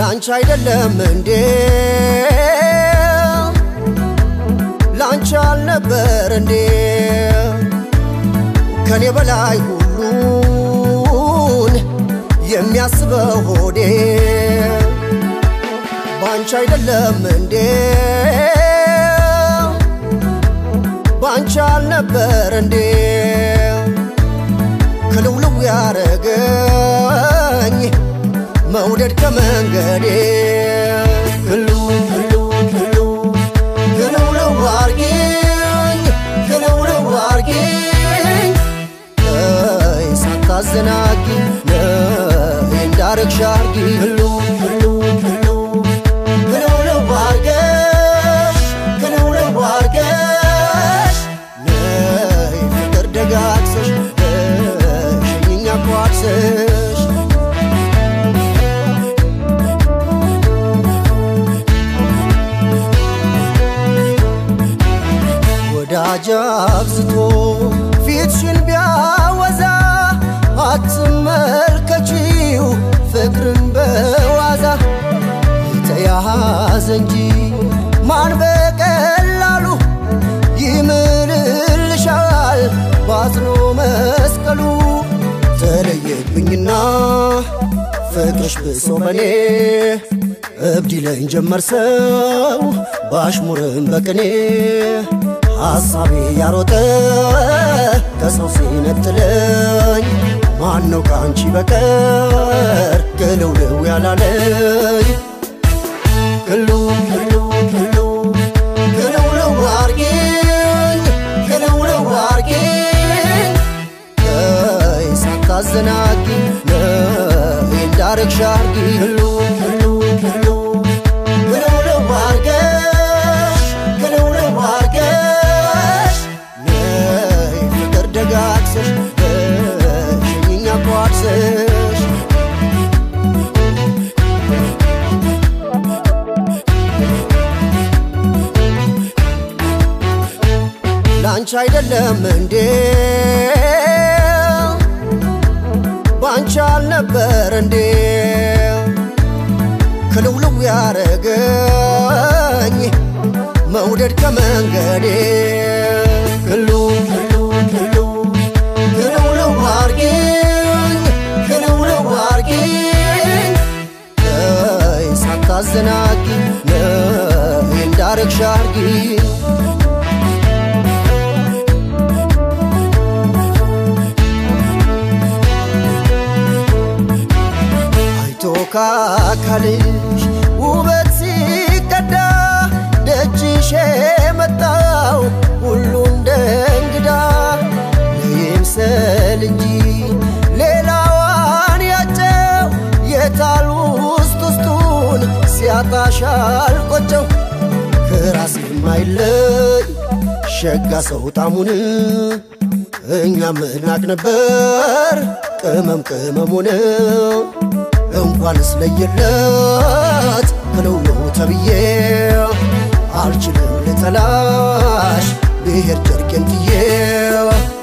ላንቺ አይደለም እንዴ ላንቺ አልነበር እንዴ ከኔ በላይ ሁሉን የሚያስበው ሆዴ ባንቺ አይደለም እንዴ ባንቺ አልነበር እንዴ ክልውልው ያረገኝ መውደድ ከመንገዴ ክልው ክልው ክልው ክልውልው አርጊኝ ክልውልው አርጊኝ ነይ ሳታዘናጊ ነይ እንዳረግሽ አርጊ ክልው ክልው ክልው ክልውልው አርገሽ ክልውልው አርገሽ ነይ ፍቅር ደጋግሰሽ በሽኝኛ ኳድሰሽ ወዳጅ አብዝቶ ፊትሽን ቢያወዛ አትመልከቺው ፍቅርን በዋዛ የተያዘ እንጂ ማን በቀላሉ ይምልልሻል ባዝኖ መስቀሉ ተለየብኝና ፍቅርሽ ብሶ በኔ እብድ ይለኝ ጀመር ሰው ባሽሙርም በቅኔ ሐሳቤ ያሮጠ ከሰው ሲነጥለኝ ማን ነው ከአንቺ በቀር ግልውልው ያላለኝ ክልው ክልው ክልው ክልውልው አርጊኝ ክልውልው አርጊኝ ነይ ሳታዘናጊ ነይ እንዳረግሽ አርጊ ክልው ክልው ክልው ክልውልው አርገሽ ክልውልው አርገሽ ነይ ፍቅር ደጋግሰሽ በሽኝኛ ኳድሰሽ ላንቺ አይደለም እንዴ ባንቺ አልነበር እንዴ ክልውልው ያረገኝ መውደድ ከመንገዴ ክልው ክልው ክልው ክልውልው አርጊኝ ክልውልው አርጊኝ ነይ ሳታዘናጊ ነይ እንዳረግሽ አርጊኝ አይቶ ካካልሽ ውበት ሲቀዳ ደጅሽ የመጣው ሁሉ እንደ እንግዳ ለይምሰል እንጂ ሌላዋን ያጨው የታል ውስጥ ውስጡን ሲያጣሽ አልቆጨው ከራስ የማይለይ ሸጋ ሰው ጣሙን እኛም እናቅ ነበር ቅመም ቅመሙን እንኳንስ ለየለት ክልውልው ተብዬ አልችልም ልጠላሽ ብሔር ጨርቄን ጥዬ